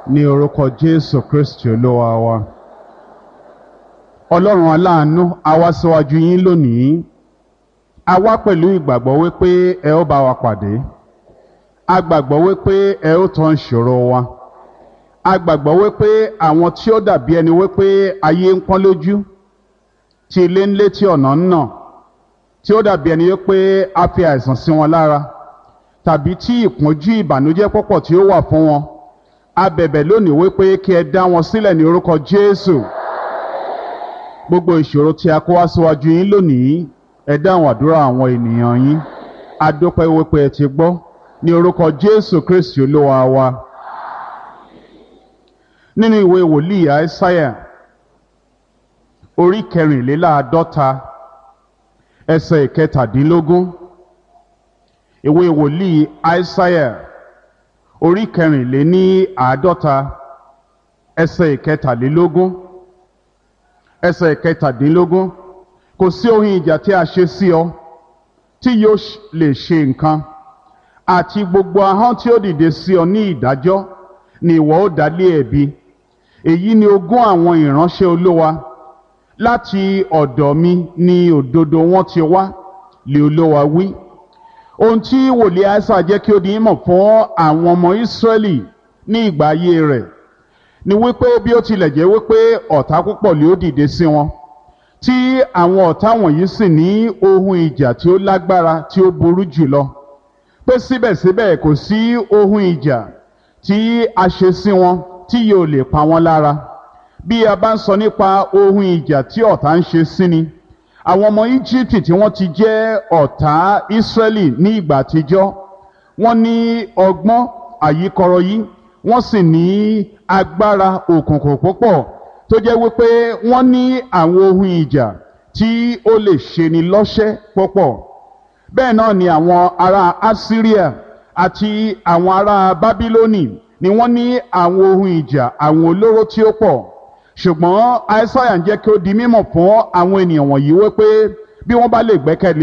ní orúkọ jésù kristi olúwa wa ọlọ́run aláàánú a wá síwájú yín lónìí a wá pẹ̀lú ìgbàgbọ́ wípé ẹ ó bá wa pàdé a gbàgbọ́ wípé ẹ ó tán ìṣòro wa a gbàgbọ́ wípé àwọn tí ó dàbí ẹni wípé ayé ń pọ́n lójú tí ilé ń lé tí ọ̀nà ń nà tí ó dàbí ẹni wípé a fi àìsàn sí wọn lára tàbí tí ìpọ́njú ìbànújẹ́ pọ̀pọ̀ tí ó wà fún wọn a bẹ̀bẹ̀ lónìí wípé kí ẹ dá wọn sílẹ̀ ní orúkọ jésù gbogbo ìṣòro tí a kó wá síwájú yín lónìí ẹ dáhùn àdúrà àwọn ènìyàn yín a dúpẹ́ wípé ẹ ti gbọ́ ní orúkọ jésù kristi olúwa wa nínú ìwé wòlíì àìsáyà orí kẹrìnléláàádọ́ta ẹsẹ̀ ìkẹtàdínlógún ìwé wòlíì àìsáyà orí kẹrìnléní àádọ́ta ẹsẹ̀ ìkẹtàlélógún ẹsẹ̀ ìkẹtàdínlógún kò sí ohun ìjà tí a ṣe sí ọ tí yóò lè ṣe nǹkan àti gbogbo ahọ́n tí ó dìde sí ọ ní ìdájọ́ ni ìwọ ó dá lé ẹ̀bi èyí ni ogún àwọn ìránṣẹ́ olówa láti ọ̀dọ̀ mi ni òdodo wọn ti wá lè olówa wí ohun tí wòlíì àìsà jẹ́ kí ó di ìmọ̀ fún àwọn ọmọ ìsírẹ́lì ní ìgbà ayé rẹ̀ ni wípé bí ó tilẹ̀ jẹ́ wípé ọ̀tá púpọ̀ lè ó dìde sí wọn tí àwọn ọ̀tá wọ̀nyí sì ní ohun ìjà tí ó lágbára tí ó burú jùlọ pé síbẹ̀síbẹ̀ kò sí ohun ìjà tí a ṣe sí wọn tí yóò lè pa wọ́n lára bí a bá ń sọ nípa ohun ìjà tí ọ̀tá ń ṣe sí ni àwọn ọmọ íjíbítì tí wọ́n ti jẹ́ ọ̀tá ísírẹ́lì ní ìgbà àtijọ́ wọ́n ní ọgbọ́n àyíkọrọ yìí wọ́n sì ní agbára òkùnkùn púpọ̀ tó jẹ́ wípé wọ́n ní àwọn ohun ìjà tí ó lè ṣeni lọ́ṣẹ́ púpọ̀ bẹ́ẹ̀ náà ni àwọn ará assyria àti àwọn ará bábílónì ni wọ́n ní àwọn ohun ìjà àwọn olóró tí ó pọ̀ ṣùgbọ́n aísáyà ń jẹ́ kí ó di mímọ̀ fún àwọn ènìyàn wọ̀nyí wípé bí wọ́n bá lè gbẹ́kẹ̀lé